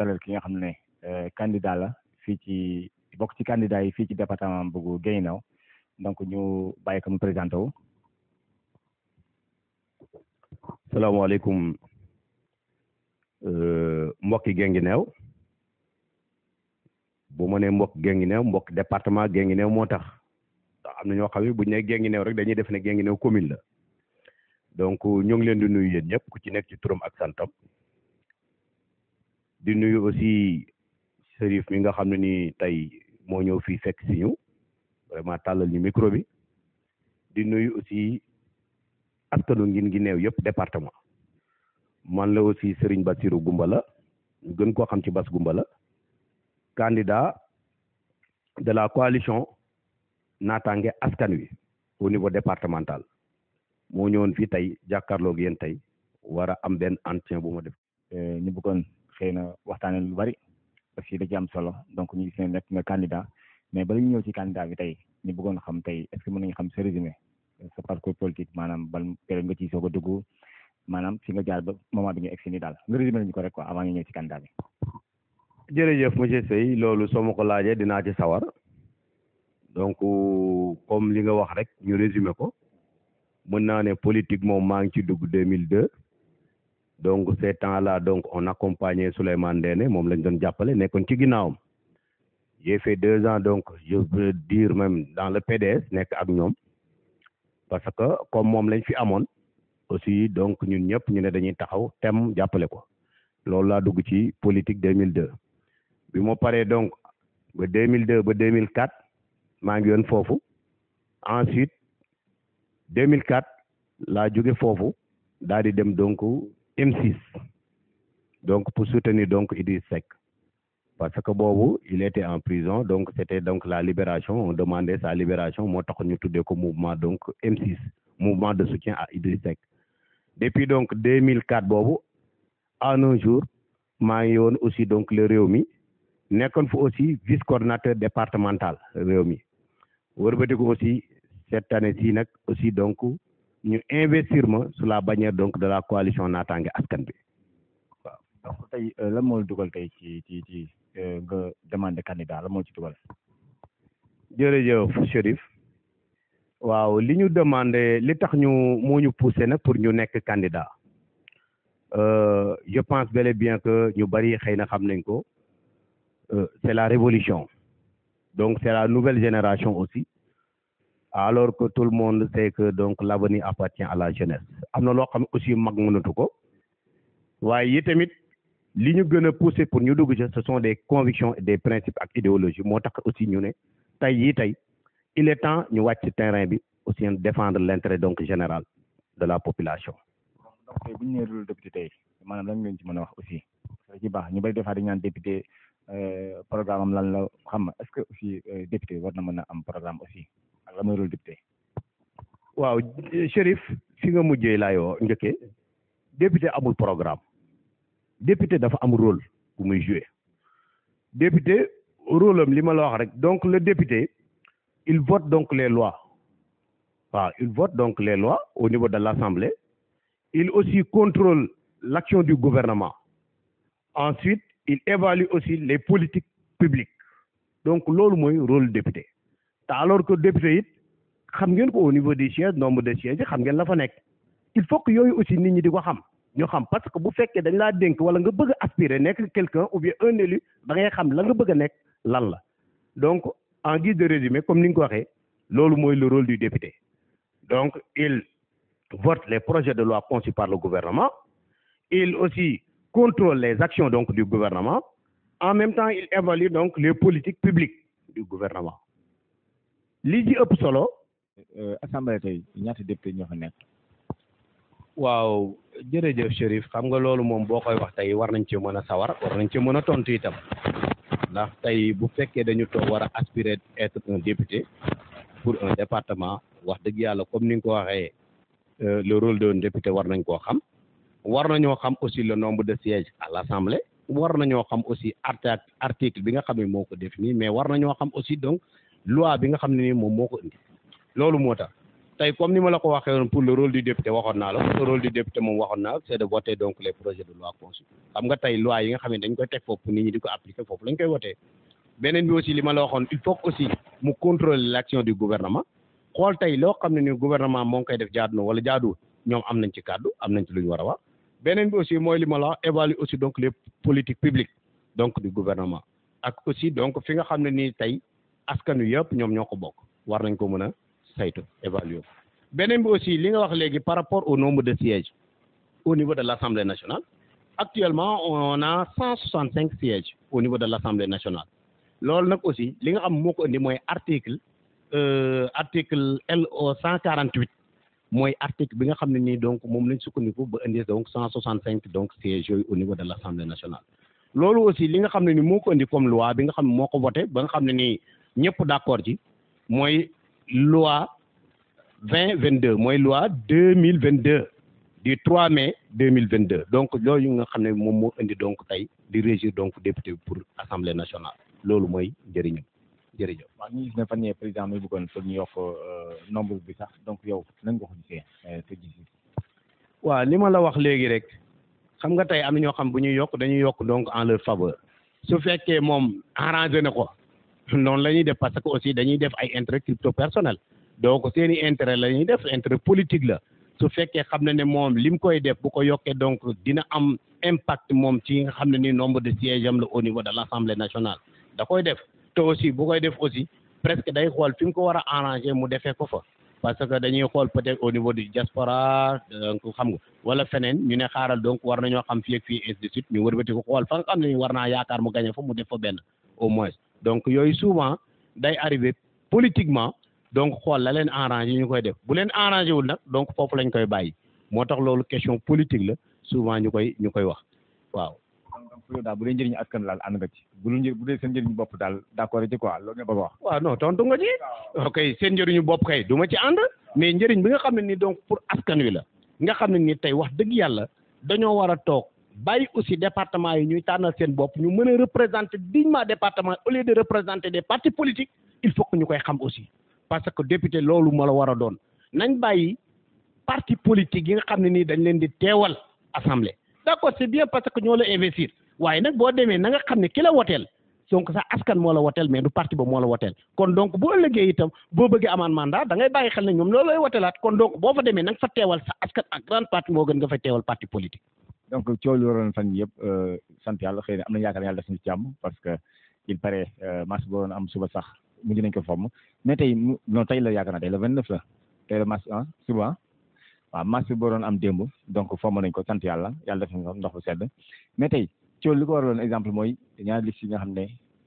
dalal ki nga xam ne candidat la fii ci bokk ci candidat yi fii ci département bu Guinguinéo donc ñu bàyyi ko mu présenté wu. salaamaaleykum mbokki Guinguinéo bu ma nee mbokk Guinguinéo mbokk département Guinguinéo moo tax ndax am na ñoo xam ne bu ñu nee Guinguinéo rek dañuy def ne Guinguinéo commune la donc ñu ngi leen di nuyu yéen ñëpp ku ci nekk ci turam ak santam di nuyu aussi Serif mi nga xam ne ni tey moo ñëw fii fekk si ñu vraiment tàllal ñu micro bi di nuyu aussi askanu Guinguinéo yëpp département man la aussi Serigne Bassirou Goumbala ñu gën koo xam ci Bass Goumbala candidat de la coalition naataange askan wi au niveau départemental moo ñëwoon fii tey jàkkaarloog yéen tey war a am benn entretien bu ma def. ñu bëggoon xëy na waxtaanee lu bari aussi da ci am solo donc ñu gis ne nekk nga candidat mais bala ñu ñëw ci candidat bi tey ñu bëggoon xam tey est-ce que mën nañu xam sa résumé sa parcours politique maanaam ban période nga ciy soog a dugg maanaam fi nga jaar ba moment bi nga egsi nii daal nga résumé lañu ko rek quoi avant ñu ñëw ci candidat bi. jërëjëf monsieur Seye loolu soo ma ko laajee dinaa ci sawar donc comme li nga wax rek ñu résumé ko mën naa ne politique moom maa ngi ci dugg 2002 donc ces temps-là donc on accompagnait Souleymane Ndéné moom lañ doon jàppale nekkoon ci ginnaawam j'ai fait deux ans donc je veux dire même dans le PDS nekk ak ñoom parce que comme moom lañ fi amoon aussi donc ñun ñëpp ñu ne dañuy taxaw tem jàppale ko loolu laa dugg ci politique 2002 bi ma paree donc ba 2002 ba 2004 maa ngi yoon foofu ensuite 2004 laa jóge foofu daal di dem donc M6 donc pour soutenir donc Idriss Seck parce que boobu il était en prison donc c'était donc la libération on demandait sa libération moo tax ñu tuddee ko mouvement donc M6 mouvement de soutien à Idriss Seck depuis donc 2004 boobu en un jour maa ngi woon aussi donc le Rewmi nekkoon fa aussi vice coordinateur départemental Rewmi wërbatiku aussi cette année ci nag aussi donc ñu investir ma sous la bannière donc de la coalition naataange askan bi waaw donc tey lan moo dugal tey ci ci ci nga demandé candidat la moo ci dugal. jërëjëf Chérif waaw li ñu demandé li tax ñu moo ñu poussé nag pour ñu nekk candidat je pense bel et bien que ñu bari xëy na xam nañ ko c'est la révolution donc c'est la nouvelle génération aussi alors que tout le monde sait que donc l'avenir appartient à la jeunesse am na loo xam aussi mag mënatu ko waaye yi tamit li ñu gën a pousser pour ñu dugg ci ce sont des convictions et des principes ak idéologie moo tax aussi ñu ne tey yii tey il est temps ñu wàcc terrain bi aussi défendre l'intérêt donc général de la population. donc tey bu ñu nee rôle député tey maanaam lan ngeen ci mën a wax aussi da ci baax ñu bari des fois dañu naan député programme am lan la xam nga est-ce que aussi député war na mën a am programme aussi ak la mooy rôle député. waaw Chérif fi nga mujjee laay woo njëkkee député amul programme député dafa am rôle bu muy jouer député rôle am li ma la wax rek donc le député il vote donc les lois waaw il vote donc les lois au niveau de l'Assemblée il aussi contrôle l'action du gouvernement ensuite il évalue aussi les politiques publiques donc loolu mooy rôle député te alors que député it xam ngeen ko au niveau des sièges nombre de sièges xam ngeen la fa nekk il faut que yooyu aussi nit ñi di ko xam ñu xam parce que bu fekkee dañ laa dénk wala nga bëgg a aspirer nekk quelqu'un ou bien un élu da ngay xam la nga bëgg a nekk lan la donc en guise de résumé comme ni nga ko waxee loolu mooy le rôle du député donc il vote les projets de loi conçus par le gouvernement il aussi contrôle les actions donc du gouvernement en même temps il évalue donc les politiques publiques du gouvernement li ci ëpp solo assemblée tey ñaata député ñoo fa nekk. waaw jërëjëf Chérif xam nga loolu moom boo koy wax tey war nañ ci mën a sawar war nañ ci mën a tontu itam ndax tey bu fekkee dañu toog war a aspirer être un député pour un département wax dëgg yàlla comme ni nga ko waxee le rôle d'un député war nañ koo xam war nañoo xam aussi le nombre de sièges à l'Assemblée war nañoo xam aussi article bi nga xam ne moo ko défini mais war nañoo xam aussi donc loi bi nga xam ne ni moom moo ko indi loolu moo tax tey comme ni ma la ko waxee woon pour le rôle du député waxoon naa la le rôle du député moom waxoon naa c'est de voter donc les projets de loi conçus xam nga tey loi yi nga xam ne dañ koy teg foofu nit ñi di ko appliquer foofu lañ koy voter beneen bi aussi li ma la waxoon il faut aussi mu contrôler l'action du gouvernement xool tey loo xam ne ni gouvernement moo ngi koy def jaadu na wala jaaduwul ñoom am nañ ci kàddu am nañ ci lu ñu war a wax beneen bi aussi mooy li ma la wax évaluer aussi donc les politiques publiques donc du gouvernement ak aussi donc fi nga xam ne nii tey askan wi yëpp ñoom ñoo ko bokk war nañ ko mën a saytu évaluer beneen bi aussi li nga wax léegi par rapport au nombre de sièges au niveau de l'Assemblée nationale actuellement on a cent soixante cinq sièges au niveau de l'Assemblée nationale loolu nag aussi li nga xam moo ko indi mooy article article LO cent quarante huit mooy article bi nga xam ne nii donc moom lañ sukkandiku ba indi donc cent soixante cinq donc sièges yooyu au niveau de l'Assemblée nationale loolu aussi li nga xam ne ni moo ko indi comme loi bi nga xam ne moo ko voté ba nga xam ne nii ñëpp d'accord ci mooy loi vingt vingt deux mooy loi deux mille vingt deux du 3 mai 2022 donc loolu nga xam ne moom moo indi donc tey di régir donc député pour assemblée nationale loolu mooy njëriñam jërëjëf. waaw ñu gis ne fan yii président mi bëggoon pour ñu yokk nombre bi sax donc yow nan nga ko gisee te gis waaw li ma la wax léegi rek xam nga tey am na ñoo xam bu ñuy yokk dañuy yokk donc en leur faveur su fekkee moom arrangé na ko noonu la ñuy def parce que aussi dañuy def ay intérêt crypto personnel donc seeni intérêt la ñuy def intérêt politique la. su fekkee xam na ne moom li mu koy def bu ko yokkee donc dina am impact moom ci nga xam ne ni nombre de sièges am la au niveau de l'Assemblée nationale da koy def te aussi bu koy def aussi presque day xool fi mu ko war a arranger mu defee ko fa parce que dañuy xool peut-être au niveau du diaspora donc xam nga wala feneen ñu ne xaaral donc war nañoo xam fii ak fii ainsi de suite ñu wërbati ko xool fa nga xam ne war naa yaakaar mu gagné fa mu def fa benn au moins donc yooyu souvent day arrivé politiquement donc xool la leen arrangé ñu koy def bu leen arrangé wul nag donc foofu lañ koy bàyyi moo tax loolu question politique la souvent ñu koy ñu koy wax waaw. donc yow daal bu dee njëriñu askan daal ànd nga ci bu dul bu dee seen njëriñu bopp daal d'accord ci quoi loolu nga bëgg a wax. waaw non tontu nga ci. ok seen njëriñu bopp kay du ma ci ànd. mais njëriñ bi nga xam ne ni donc pour askan wi la. nga xam ne ni tey wax dëgg yàlla dañoo war a toog bàyyi aussi département yi ñuy tànnal seen bopp ñu mën a représenter dignement département au lieu de représenter des partis politiques il faut que ñu koy xam aussi. parce que député loolu moo la war a doon nañ bàyyi parti politique yi nga xam ne nii dañ leen di teewal assemblée d'accord c'est bien parce que ñoo la investir waaye nag boo demee na nga xam ne ki la woteel donc sax askan moo la woteel mais du parti ba moo la woteel kon donc boo ëllëgee itam boo bëggee amaan mandat da ngay bàyyi xel ne ñoom loolu lay woteelaat kon donc boo fa demee na nga fa teewal sa askan ak grande partie moo gën nga fa teewal parti politique. donc coow lu waroon fan yëpp sant yàlla xëy na am na yaakaar yàlla def na ci jàmm parce que il paraît marche boo doon am suba sax mujj nañ ko fomm mais tey non tey la yaakaar naa tey le vingt neuf la tey la marche ah suba waaw marche boo doon am démb donc fomm nañ ko sant yàlla yàlla def na ndox bu sedd mais tey coow li ko waraloon exemple mooy ñaari liste yi nga xam ne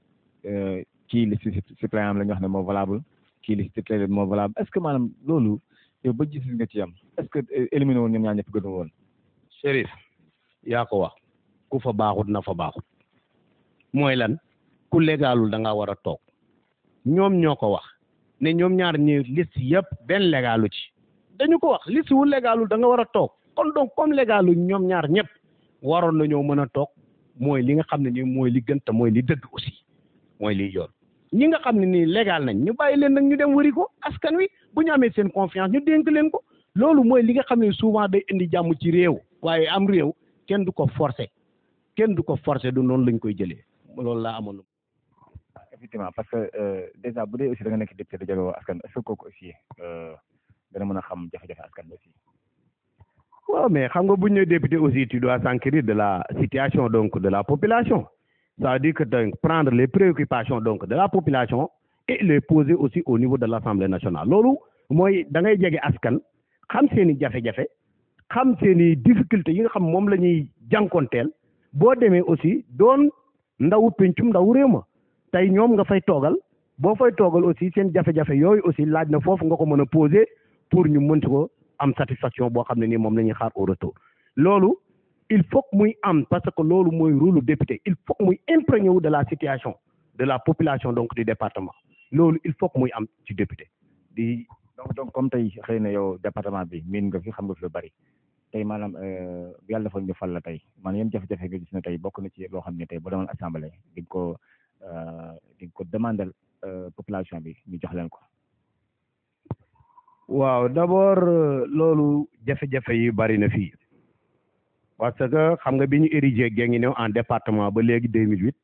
kii liste suppléant la ñu wax ne moo valable kii liste titulaire moo valable est ce que maanaam loolu yow ba gis nga ci am est ce que éliminé woon ñoom ñaar ñëpp gënu woon. Chérif yaa ko wax ku fa baaxut na fa baaxut mooy lan ku légalul da ngaa war a toog ñoom ñoo ko wax ne ñoom ñaar ñi liste yëpp benn légalu ci dañu ko wax liste wu légalul da nga war a toog kon donc comme légalu ñoom ñaar ñëpp waroon nañoo mën a toog mooy li nga xam ne nii mooy li gën te mooy li dëgg aussi mooy liy yoon ñi nga xam ne nii légal nañ ñu bàyyi leen nag ñu dem wëri ko askan wi bu ñu amee seen confiance ñu dénk leen ko loolu mooy li nga xam ne souvent day indi jàmm ci réew waaye am réew kenn du ko forcer kenn du ko forcer du noonu lañ koy jëlee loolu laa amoon. effectivement parce que déjà bu dee aussi da nga nekk député da jagoo askan est-ce que kooku aussi dana mën a xam jafe-jafe askan aussi. waaw mais xam nga bu ñu nee député aussi tu dois s'enquérir de la situation donc de la population ça veut dire que donc prendre les préoccupations donc de la population et les poser aussi au niveau de l'Assemblée nationale loolu mooy da ngay jege askan xam seen i jafe-jafe xam seen i difficultés yi nga xam moom la ñuy jànkonteel boo demee aussi doon ndawu pencum ndawu réew ma tey ñoom nga fay toogal boo fay toogal aussi seen jafe-jafe yooyu aussi laaj na foofu nga ko mën a poser pour ñu mën ko am satisfaction boo xam ne nii moom la ñuy xaar au retour loolu il faut que muy am parce que loolu mooy rôle député il faut que muy imprégné wu de la situation de la population donc du département loolu il faut que muy am ci député di donc donc comme tey xëy na yow département bi miin nga fi xam nga fi lu bari tey maanaam yàlla dafa ñu fal la tey maanaam yéen jafe-jafe nga gis ne tey bokk na ci loo xam ne tey boo demoon assemblée di nga ko di nga ko demander population bi ñu jox leen ko. waaw d'abord loolu jafe-jafe yi bari na fii parce que xam nga bi ñu érigé Guinguinéo en département ba léegi 2008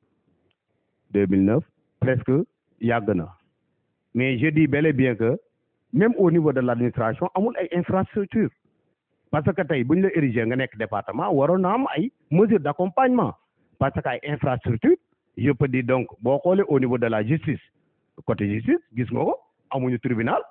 2009 presque yàgg na mais je dis bel et bien que même au niveau de l'administration amul ay infrastructure parce que tey bu ñu la érigé nga nekk département waroon na am ay mesures d'accompagnement parce que ay infrastructure je peux dire donc boo xoolee au niveau de la justice côté justice gis nga ko amuñu tribunal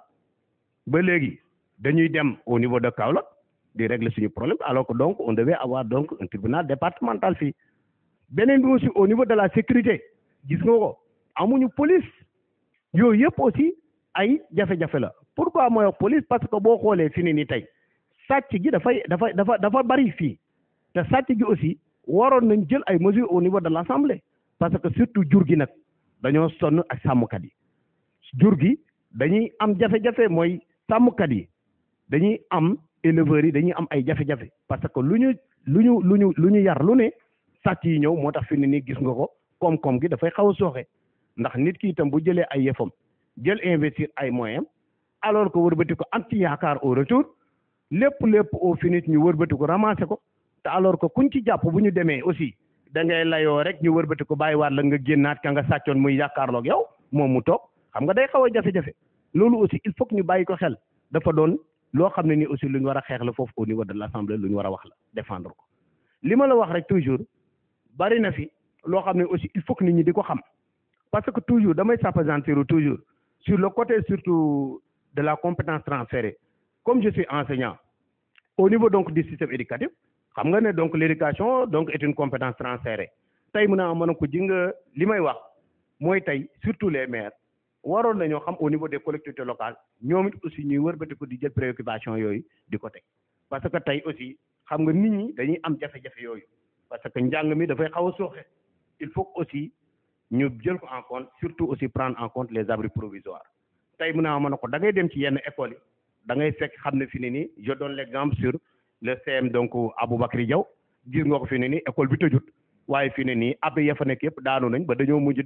ba léegi dañuy dem au niveau de Kaolack di régler suñu problème alors que donc on devait avoir donc un tribunal départemental fii beneen bi aussi au niveau de la sécurité gis nga ko amuñu police yooyu yëpp aussi ay jafe-jafe la pourquoi mooy wax police parce que boo xoolee fi ni ni tey sàcc gi dafay dafa dafa dafa bari fii te sàcc gi aussi waroon nañ jël ay mesures au niveau de l'assemblée parce que surtout jur gi nag dañoo sonn ak sàmmkat yi jur gi dañuy am jafe-jafe mooy sàmmkat yi dañuy am éleveurs yi dañuy am ay jafe-jafe parce que lu ñu lu ñu lu ñu lu ñu yar lu ne sàcc yi ñëw moo tax fi ne nii gis nga ko koom-koom gi dafay xaw a sooxe ndax nit ki itam bu jëlee ay yëfam jël investir ay moyens alors que wërbati ko am ci yaakaar au retour lépp lépp au finish ñu wërbati ko ramasser ko te alors que kuñ ci jàpp bu ñu demee aussi da ngay layoo rek ñu wërbati ko bàyyiwaat la nga génnaat ka nga sàccoon muy yaakaarloog yow moom mu toog xam nga day xaw a jafe-jafe loolu aussi il faut que ñu bàyyi ko xel dafa doon loo xam ne ni aussi lu ñu war a xeex la foofu au niveau de l'assemblée lu ñu war a wax la défendre ko li ma la wax rek toujours bari na fi loo xam ne aussi il faut que nit ñi di ko xam parce que toujours damay s'appesantir toujours sur le côté surtout de la compétence transférée comme je suis enseignant au niveau donc du système éducatif xam nga ne donc l'éducation donc est une compétence transférée tey mën naa mën a ko ji nga li may wax mooy tey surtout les maires waroon nañoo xam au niveau des collectivités locales ñoom it aussi ñuy wërbati ko di jël préoccupation yooyu di ko teg parce que tey aussi xam nga nit ñi dañuy am jafe-jafe yooyu parce que njàng mi dafay xaw a sooxe il faut aussi ñu jël ko en compte surtout aussi prendre en compte les abris provisoires tey mën naa mën a ko da ngay dem ci yenn écoles yi da ngay fekk xam ne fi ne nii je donne l'exemple sur le CM donc Aboubacry Diaw gis nga ko fi ne nii école bi tëjut waaye fi ne nii abri ya fa nekk yëpp daanu nañ ba dañoo mujj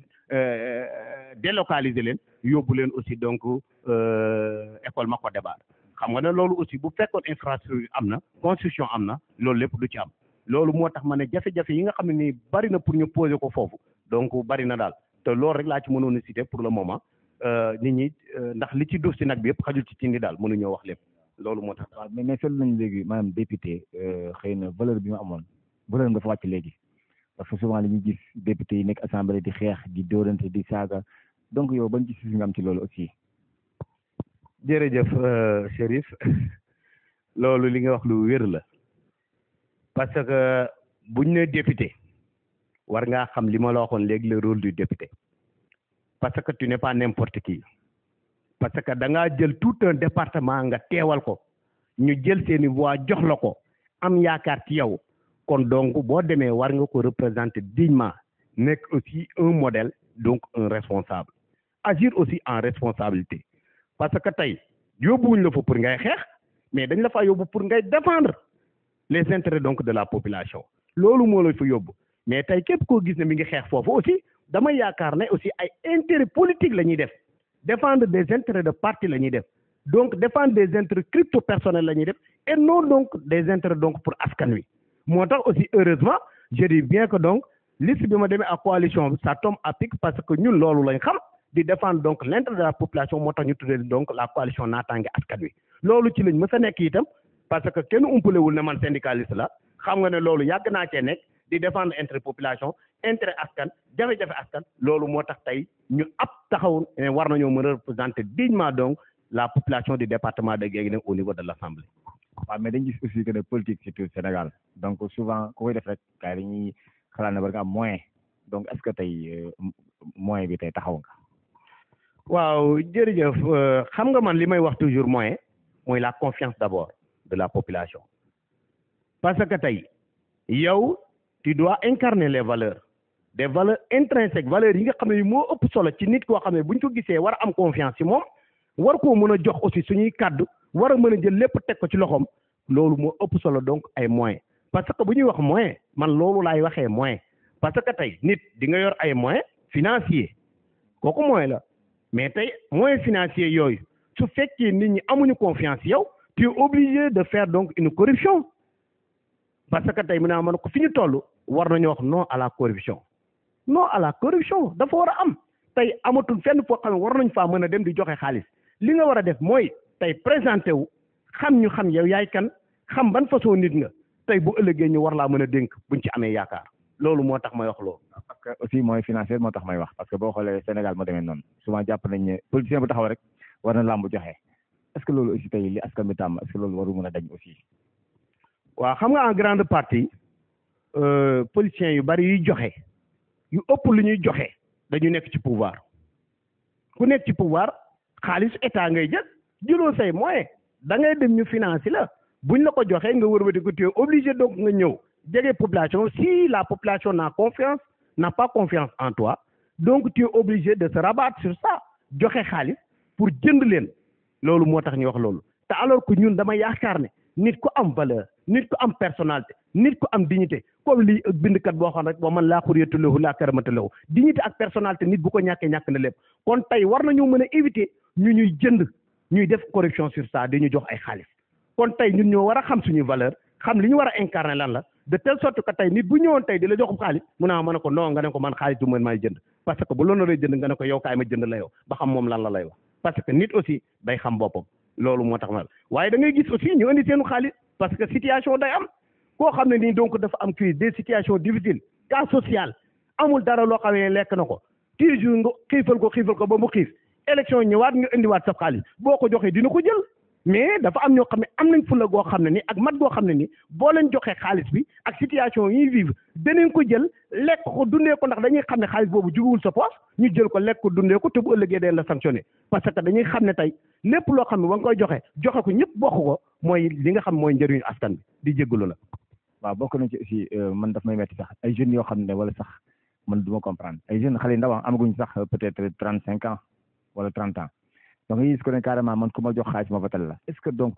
délocaliser leen yóbbu leen aussi donc école Mako Débar xam nga ne loolu aussi bu fekkoon infrastructure am na construction am na loolu lépp du ci am loolu moo tax ma ne jafe-jafe yi nga xam ne nii bari na pour ñu poser ko foofu donc bari na daal te loolu rek laa ci mënoon a citer pour le moment nit ñi ndax li ci duf si nag bi yëpp xajul ci cindi daal mënuñoo wax lépp loolu moo tax. waaw mais mais seetlu nañu léegi maanaam député xëy na valeur bi mu amoon valeur dafa wàcc léegi parce que souvent li ñuy gis député yi nekk assemblée di xeex di dóorante di saaga donc yow ban gis nga am ci loolu aussi. jërëjëf Chérif loolu li nga wax lu wér la parce que buñ ne député war ngaa xam li ma la waxoon léegi le rôle du député parce que tu n'es pas n'importe qui parce que da ngaa jël tout un département nga teewal ko ñu jël seeni voix jox la ko am yaakaar ci yow kon donc boo demee war nga ko représenter dignement nekk aussi un modèle donc un responsable agir aussi en responsabilité parce que tey yóbbuwuñ la fa pour ngay xeex mais dañ la fa yóbbu pour ngay défendre les intérêts donc de la population loolu moo la fa yóbbu mais tey képp koo gis ne mi ngi xeex foofu aussi dama yaakaar ne aussi ay intérêts politiques la ñuy def défendre des intérêts de parti la ñuy def donc défendre des intérêts crypto personnels la ñuy def et non donc des intérêts donc pour askan wi moo tax aussi heureusement je dis bien que donc liste bi ma demee ak coalition bi ça tombe à pic parce que ñun loolu lañ xam di défendre donc l'intérêt de la population moo tax ñu tuddee donc la coalition naataange askan wi loolu ci lañ mës a nekk itam parce que kenn umpalewul ne man syndicaliste la xam nga ne loolu yàgg naa cee nekk di défendre intérêt population intérêt askan jafe-jafe askan loolu moo tax tey ñu ab taxaw ne war nañoo mën a représenter dignement donc la population du département de Guinguinéo au niveau de l'Assemblée. waaw mais dañ gis aussi que ne politique surtout Sénégal donc souvent ku koy def rek gars yi dañuy xalaat ne war nga am moyen donc est-ce que tey moyen bi tey taxaw nga. waaw jërëjëf xam nga man li may wax toujours moyen mooy la confiance d'abord de la population parce que tey yow tu dois incarner les valeurs des valeurs intrinsèques valeurs yi nga xam ne moo ëpp solo ci nit koo xam ne bu ñu ko gisee war a am confiance ci moom war koo mën a jox aussi suñuy kàddu war a mën a jël lépp teg ko ci loxoom loolu moo ëpp solo donc ay moyens parce que bu ñuy wax moyen man loolu laay waxee moyen parce que tey nit di nga yor ay moyens financiers kooku moyen la mais tey moyens financiers yooyu su fekkee nit ñi amuñu confiance yow tu es obligé de faire donc une corruption parce que tey mu ne man ko fi ñu toll war nañu wax non à la corruption non à la corruption dafa war a am tey amatul fenn foo xam ne war nañ faa mën a dem di joxe xaalis li nga war a def mooy tey présenté wu xam ñu xam yow yaay kan xam ban façon nit nga tey bu ëllëgee ñu war laa mën a dénk buñ ci amee yaakaar loolu moo tax may wax loolu. parce que aussi mooy financier moo tax may wax parce que boo xoolee Sénégal moo demee noonu souvent jàpp nañ ne politicien bu taxaw rek war na làmb joxe est-ce que loolu aussi tey li askan bi tàmm est-ce que loolu waru mën a dañ aussi. waaw xam nga en grande partie politiciens yu bari yuy joxe yu ëpp lu ñuy joxe dañu nekk ci pouvoir ku nekk ci pouvoir xaalis état ngay jël jëloo say moyen da ngay dem ñu financer la buñ la ko joxee nga wërbati ko tu es obligé donc nga ñëw jege population si la population n'a confiance n'a pas confiance en toi donc tu es obligé de se rabattre sur ça joxe xaalis pour jënd leen loolu moo tax ñu wax loolu te alors que ñun dama yaakaar ne nit ku am valeur nit ku am personnalité nit ku am dignité comme li bindkat boo xam rek boo man laa xuriyatu lahu laa karamata lahu dignité ak personnalité nit bu ko ñàkkee ñàkk na lépp kon tey war nañu mën a éviter ñu ñuy jënd ñuy def corruption sur ça dañu jox ay xaalis kon tey ñun ñoo war a xam suñuy valeur xam li ñu war a incarner lan la de telle sorte que tey nit bu ñëwoon tey di la joxum xaalis mu naa ma ne ko non nga ne ko man xaalis du man may jënd parce que bu loolu lay jënd nga ne ko yow kaay ma jënd la yow ba xam moom lan la lay wax parce que nit aussi day xam boppam loolu moo tax ma waaye da ngay gis aussi ñu indi seenu xaalis parce que situation day am koo xam ne nii donc dafa am crise des situations difficiles cas social amul dara loo xam ne lekk na ko toujours nga xiifal ko xiifal ko ba mu xiif élection ñëwaat nga indiwaat sa xaalis boo ko joxee dina ko jël mais dafa am ñoo xam ne am nañ fulla goo xam ne ni ak mat goo xam ne ni boo leen joxee xaalis bi ak situation yi vivre danañ ko jël lekk ko dundee ko ndax dañuy xam ne xaalis boobu juguwul sa poche ñu jël ko lekk ko dundee ko te bu ëllëgee dañ la sanctionné parce que dañuy xam ne tey lépp loo xam ne ba nga koy joxe joxe ko ñëpp bokk ko mooy li nga xam mooy njëriñu askan bi di jéggalu la waaw bokk nañ ci aussi man daf may metti sax ay jeunes yoo xam ne wala sax man du ma comprendre ay jeunes xale yu ndaw amaguñ sax peut-être trente cinq ans wala trente ans donc gis ko ne carrément man ku ma jox xaalis ma votal la est-ce que donc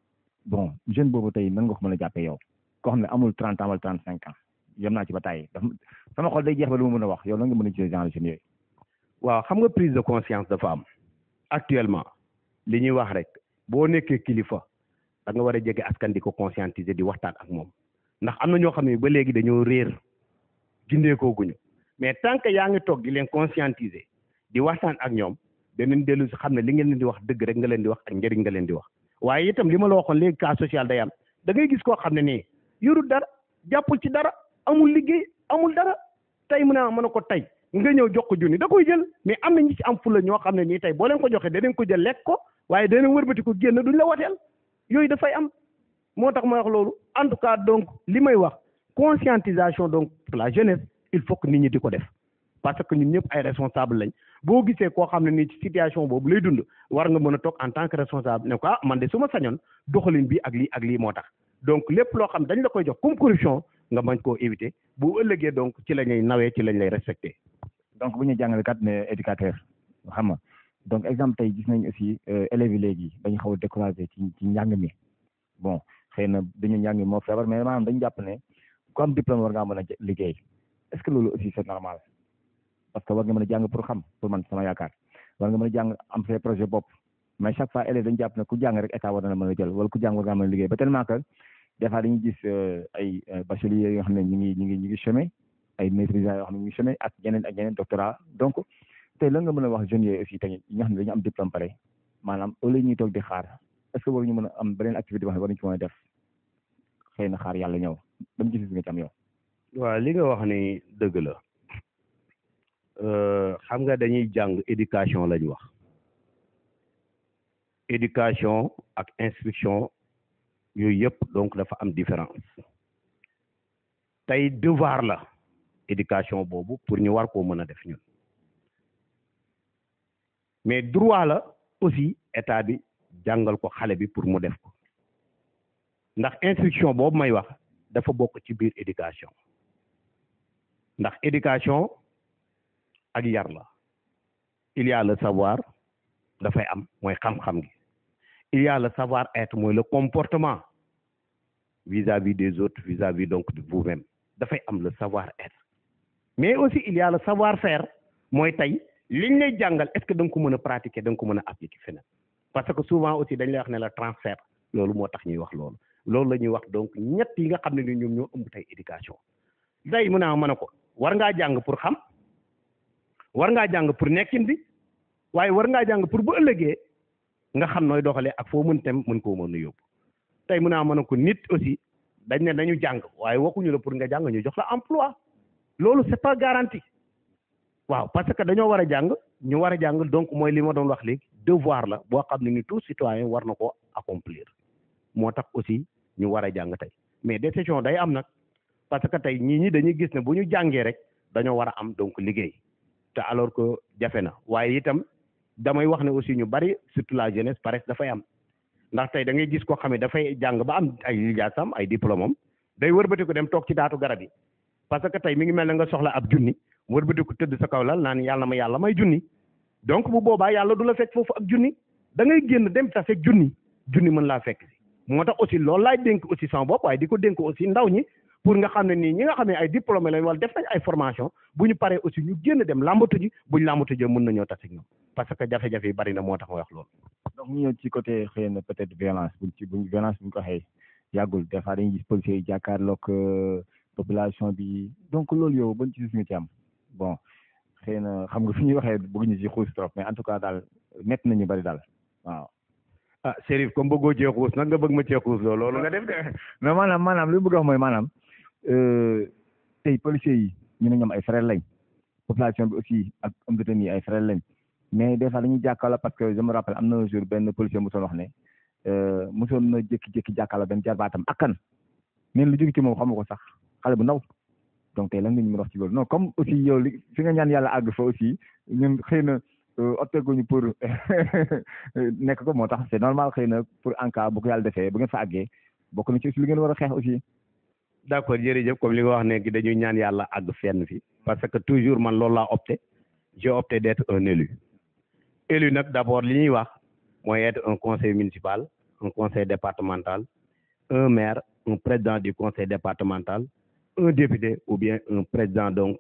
bon jeune boobu tey nan nga ko mën a jàppee yow koo xam ne amul trente ans wala trente cinq ans yem naa ci ba tàyyi daf sama xol day jeex ba lu ma mën a wax yow nan nga mën a gisee genre jeunes yooyu. waaw xam nga prise de conscience dafa am actuellement li ñuy wax rek boo nekkee kilifa da nga war a jege askan di ko conscientiser di waxtaan ak moom ndax am na ñoo xam ne ba léegi dañoo réer gindeekoo guñu mais tant que yaa ngi toog di leen conscientiser di waxtaan ak ñoom danañ dellu si xam ne li ngeen leen di wax dëgg rek nga leen di wax ak njëriñ nga leen di wax waaye itam li ma la waxoon léegi cas social day am da ngay gis koo xam ne nii yorul dara jàppul ci dara amul liggéey amul dara tey mu ne mën a ko tey nga ñëw jox ko junni da koy jël mais am na ñi ci am fulla ñoo xam ne nii tey boo leen ko joxee danañ ko jël lekk ko waaye danañ wërbati ko génn duñ la wateel yooyu dafay am moo tax may wax loolu en tout cas donc li may wax conscientisation donc pour la jeunesse il faut que nit ñi di ko def parce que ñun ñëpp ay responsable lañ boo gisee koo xam ne nii ci situation boobu lay dund war nga mën a toog en tant que responsable ne ko ah man de su ma sañoon doxalin bi ak lii ak lii moo tax donc lépp loo xam dañ la koy jox comme corruption nga bañ koo éviter bu ëllëgee donc ci la ñuy nawee ci lañ lay respecté. donc bu ñu jàngale kat ne éducateur xam nga donc exemple tey gis nañ aussi élèves yi léegi dañu xaw a découragé ci ci njàng mi bon xëy na dañu njàng mi moo feebar mais maanaam dañu jàpp ne ku am diplôme war ngaa mën a liggéey est ce que loolu aussi c'est normal parce que war nga mën a jàng pour xam pour man sama yaakaar war nga mën a jàng am say projet bopp mais chaque fois élèves dañu jàpp ne ku jàng rek état war na la mën a jël wala ku jàng war ngaa mën a liggéey ba tellement que des fois dañuy gis ay bacheliers yoo xam ne ñu ngi ñu ngi ñu ngi chômé ay maîtrisants yoo xam ne ñu ngi chômé ak yeneen ak yeneen doctorat donc tey lan nga mën a wax jeunes yooyu aussi tamit ñi nga xam ne dañu am diplôme pare maanaam au lieu ñuy toog di xaar est-ce que waruñu mën a am beneen activité boo xam ne war nañu ci mën a def xëy na xaar yàlla ñëw ban gis nga ci am yow. waaw li nga wax ni dëgg la xam nga dañuy jàng éducation lañ wax éducation ak instruction yooyu yëpp donc dafa am différence tey devoir la éducation boobu pour ñu war koo mën a def ñun mais droit la aussi état bi jàngal ko xale bi pour mu def ko ndax instruction boobu may wax dafa bokk ci biir éducation ndax éducation ak yar la il y a le savoir dafay am mooy xam-xam gi il y a le savoir être mooy le comportement vis-à-vis des autres vis-à-vis donc de vous-même dafay am le savoir être mais aussi il y a le savoir faire mooy tey liñ lay jàngal est-ce que da nga ko mën a pratiquer da nga ko mën a appliquer feneen parce que souvent aussi dañ lay wax ne la transfert loolu moo tax ñuy wax loolu loolu la ñuy wax donc ñett yi nga xam ne ni ñoom ñoo ëmb tey éducation day mun a mën a ko war ngaa jàng pour xam war ngaa jàng pour nekkin bi waaye war ngaa jàng pour bu ëllëgee nga xam nooy doxalee ak foo mën tem mën koo mën a yóbbu tey mun a mën a ko nit aussi dañ ne dañu jàng waaye waxuñu la pour nga jàng ñu jox la emploi loolu c'est pas garanti waaw parce que dañoo war a jàng ñu war a jàng donc mooy li ma doon wax léegi devoir la boo xam ne ni tout citoyen war na ko accomplir moo tax aussi ñu war a jàng tey mais décision day am nag parce que tey ñii ñi dañuy gis ne bu ñu jàngee rek dañoo war a am donc liggéey te alors que jafe na waaye itam damay wax ne aussi ñu bari surtout la jeunesse paresse dafay am ndax tey da ngay gis koo xam ne dafay jàng ba am ay lijaasam ay diplôme am day wërbati ko dem toog ci daatu garab yi parce que tey mi ngi mel ne nga soxla ab junni wërbati ko tëdd sa kaw lal naan yàlla ma yàlla may junni donc bu boobaa yàlla du la fekk foofu ak junni da ngay génn dem ta fekk junni junni mën laa fekk si moo tax aussi loolu laay dénk aussi sama bopp waaye di ko dénk aussi ndaw ñi pour nga xam ne nii ñi nga xam ne ay diplômé lañ wala def nañ ay formation bu ñu paree aussi ñu génn dem làmbatu ji buñ làmbatu ji mën nañoo tase ak ñoom parce que jafe-jafe yi bari na moo tax ma wax loolu. donc ñu ñëw ci côté xëy na peut-être violence buñ ci buñ violence buñ ko waxee yàggul des fois dañuy gis policiers yi jàkkaarloog population bi donc loolu yow bañ ci gis nga ci am bon xëy na xam nga fi ñuy waxee bëgguñu ci xuus trop mais en tout cas daal métti nañu bari daal waaw. ah Chérif comme bëggoo cee xuus nag nga bëgg ma cee xuus loolu loolu nga def de. mais maanaam maanaam li mu bëgg a wax mooy maanaam tey policiers yi ñu ne ñoom ay frères lañ population bi aussi ak homme de tenue ay frères lañ mais des fois dañuy jàkkaarloo parce que je me rappelle am na un jour benn policier mosoon wax ne mosoon na jékki-jékki jàkkaarloo benn jarbaatam akkan neen lu jóge ci moom xamu ko sax xale bu ndaw donc tey lan nga ñu mën a wax ci loolu non comme aussi yow li fi nga ñaan yàlla àgg fa aussi ñun xëy na opteeguñu pour nekk ko moo tax c'est normal xëy na pour en cas bu ko yàlla defee bu ngeen fa àggee bokk na ci aussi li ngeen war a xeex aussi d'accord jërëjëf comme li nga wax ne dañuy ñaan yàlla àgg fenn fi parce que toujours man loolu laa opté j'ai opté d'être un élu élu nag d'abord li ñuy wax mooy être un conseil municipal un conseil départemental un maire un président du conseil départemental un député ou bien un président donc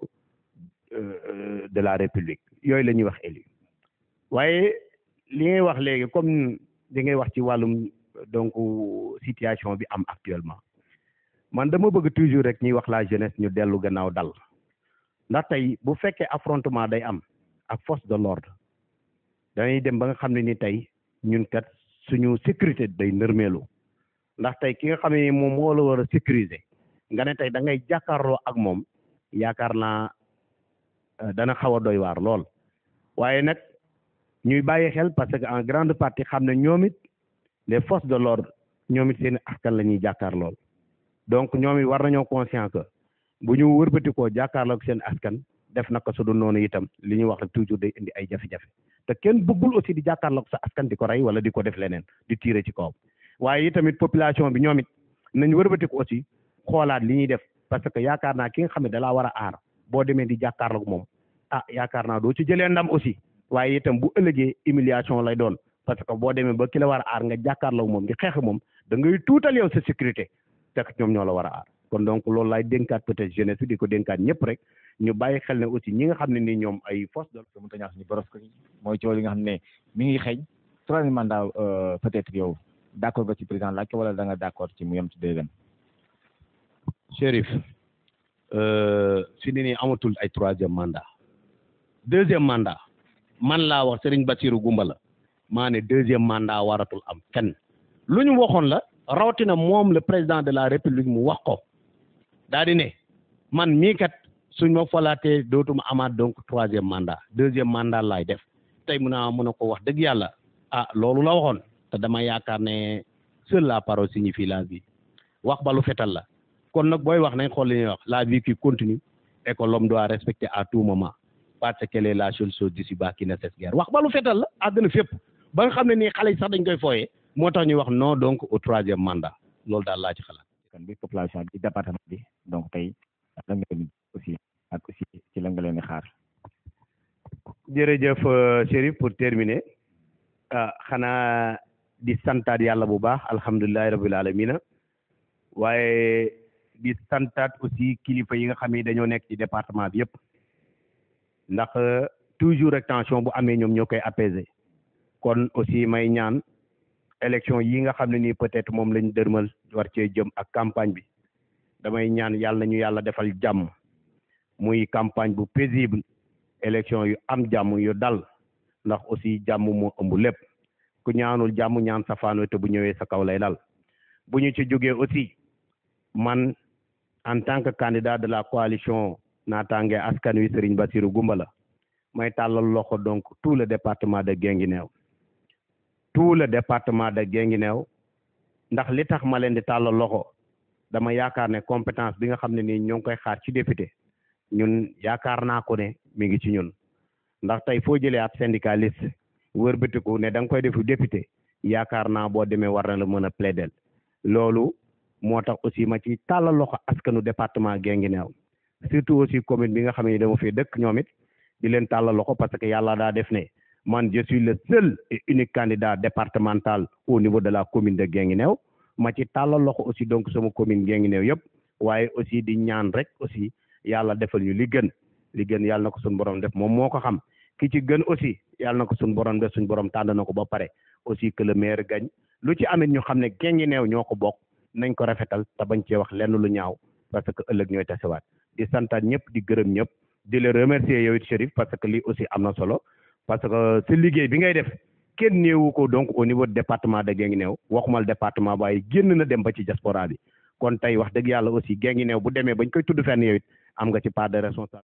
euh, de la république yooyu la ñuy wax élu waaye li ngay wax léegi comme li ngay wax ci wàllum donc situation bi am actuellement man dama bëgg toujours rek ñuy wax la jeunesse ñu dellu gannaaw dal ndax tey bu fekkee affrontement day am ak force de l'ordre dañuy dem ba nga xam ne ni tey ñun kat suñu sécurité day nërmeelu ndax tey ki nga xam ne moom moo la war a sécuriser nga ne tey da ngay jàkkaarloo ak moom yaakaar naa dana xaw a doy waar lool waaye nag ñuy bàyyi xel parce que en grande partie xam ne ñoom it les forces de l'ordre ñoom it seen askan la ñuy jàkkaar lool donc ñoom it war nañoo conscient que bu ñu wërbati koo jàkkaarloo ak seen askan def naka su du noonu itam li ñuy wax rek toujours day indi ay jafe-jafe te kenn bëggul aussi di jàkkaarloo ak sa askan di ko rey wala di ko def leneen di tirer ci kawam waaye itamit population bi ñoom it nañ wërbati ko aussi xoolaat li ñuy def parce que yaakaar naa ki nga xam ne dalaa war a aar boo demee di jàkkaarloo ak moom ah yaakaar naa doo ci jëlee ndam aussi waaye itam bu ëllëgee humiliation lay doon parce que boo demee ba ki la war a aar nga jàkkaarloo ak moom di xeex moom da ngay tuutal yow sa sécurité fekk ñoom ñoo la war a aar kon donc loolu laay dénkaat peut-être jeunesse bi di ko dénkaat ñëpp rek ñu bàyyi xel ne aussi ñi nga xam ne ni ñoom ay force de mu ta ñaax ñu boros ko mooy coow li nga xam ne mi ngi xeeñ troisième mandat peut-être yow d'accord nga ci président laaj ko wala da nga d'accord ci mu yem ci deuxième Chérif fi ni nii amatul ay troisième mandat deuxième mandat man laa wax Serigne Bassirou Gumba la maa ne deuxième mandat waratul am kenn lu ñu waxoon la rawatina moom le président de la république mu wax ko daa di ne man mii kat suñ ma falaatee dootuma amaat donc troisième mandat deuxième mandat laay def tey mun a mun a ko wax dëgg yàlla ah loolu la waxoon te dama yaakaar ne seule la parole signifie la vie wax balu fetal la kon nag booy wax nañ xool li ñuy wax la vie qui continue et que l'homme doit respecter à tout moment parce qu'elle est la seule chose d'ici-bas qui ne cesse guère wax balu fetal la àddina fépp ba nga xam ne nii xale yi sax dañ koy fooyee moo tax ñuy wax non donc au troisième mandat loolu daal laa ci xalaat. kan bi population bi département bi donc tey la nga leen aussi ak aussi ci la nga leen di xaar. jërëjëf Chérif pour terminer ah xanaa di santaat yàlla bu baax alhamdulilahi rabbil alamina waaye di santaat aussi kilifa yi nga xam ne dañoo nekk ci département bi yëpp ndax toujours rek tension bu amee ñoom ñoo koy apaiser kon aussi may ñaan élection yi nga xam ne nii peut-être moom lañ dërmal war cee jëm ak campagne bi damay ñaan yàlla ñu yàlla defal jàmm muy campagne bu paisible élection yu am jàmm yu dal ndax aussi jàmm moo ëmb lépp ku ñaanul jàmm ñaan safaano te bu ñëwee sa kaw lay dal bu ñu ci jógee aussi man en tant que candidat de la coalition naataange askan wi Serigne Bassirou Goumbala may tàllal loxo donc tout le département de Guinguinéo tout le département de Guinguinéo ndax li tax ma leen di tàllal loxo dama yaakaar ne compétence bi nga xam ne nii ñoo ngi koy xaar ci député ñun yaakaar naa ko ne mi ngi ci ñun ndax tey foo jëlee ab syndicaliste wërbatiku ne da nga koy defu député yaakaar naa boo demee war na la mën a plaider loolu moo tax aussi ma ci tàllal loxo askanu département Guinguinéo surtout aussi commune bi nga xam ne dama fee dëkk ñoom it di leen tàllal loxo parce que yàlla daa def ne man je suis le seul et unique candidat départemental au niveau de la commune de Guinguinéo ma ci tàllal loxo aussi donc sama commune Guinguinéo yëpp waaye aussi di ñaan rek aussi yàlla defal ñu li gën li gën yàlla na ko suñu borom def moom moo ko xam ki ci gën aussi yàlla na ko suñu borom def suñu borom tànn na ko ba pare aussi que le maire gagne lu ci amit ñu xam ne Guinguinéo ñoo ko bokk nañ ko rafetal te bañ cee wax lenn lu ñaaw parce que ëllëg ñooy tasewaat di santaat ñëpp di gërëm ñëpp di la remercier yow it Chérif parce que lii aussi am na solo parce que sa liggéey bi ngay def kenn néewu ko donc au niveau du département de Guinguinéo waxumal département waaye génn na dem ba ci diaspora bi kon tey wax dëgg yàlla aussi Guinguinéo bu demee bañ koy tudd fenn yow it am nga ci part de responsabilité